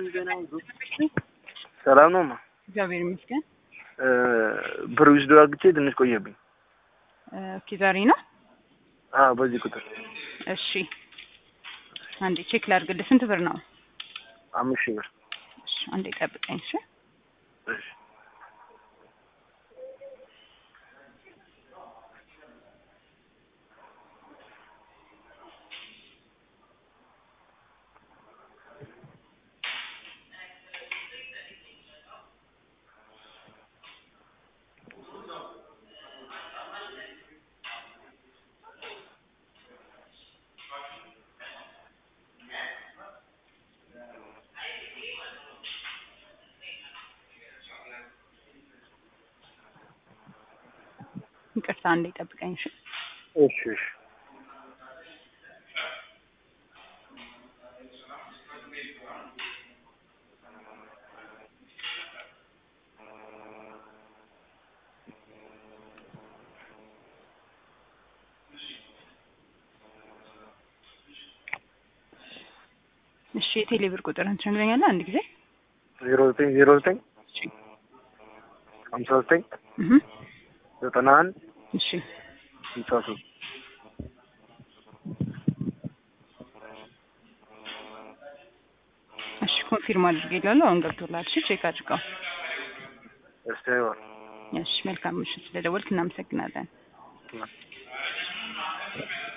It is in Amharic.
ሰላም ነው ማ እግዚአብሔር ይመስገን። ብር ዊዝዶ አግቼ ትንሽ ቆየብኝ። ኦኬ ዛሬ ነው። አዎ በዚህ ቁጥር እሺ አንዴ ቼክ ላድርግልህ። ስንት ብር ነው? አምስት ሺህ ብር። እሺ አንዴ ጠብቀኝ። እሺ እሺ ይቅርታ አንዴ ጠብቀኝ። እሺ እሺ እሺ እሺ የቴሌ ብር ቁጥርን ትነግረኛለህ አንድ ጊዜ? ዜሮ ዘጠኝ ዜሮ ዘጠኝ ሀምሳ ዘጠኝ እህ ዘጠና አንድ እሺ ስልሳ ሶስት እሺ ኮንፊርም አድርጌላለሁ። አሁን ገብቶላል። እሺ ቼክ አድርገው። እስቲ አይዋል እሺ መልካም ምሽት። ስለደወልክ እናመሰግናለን።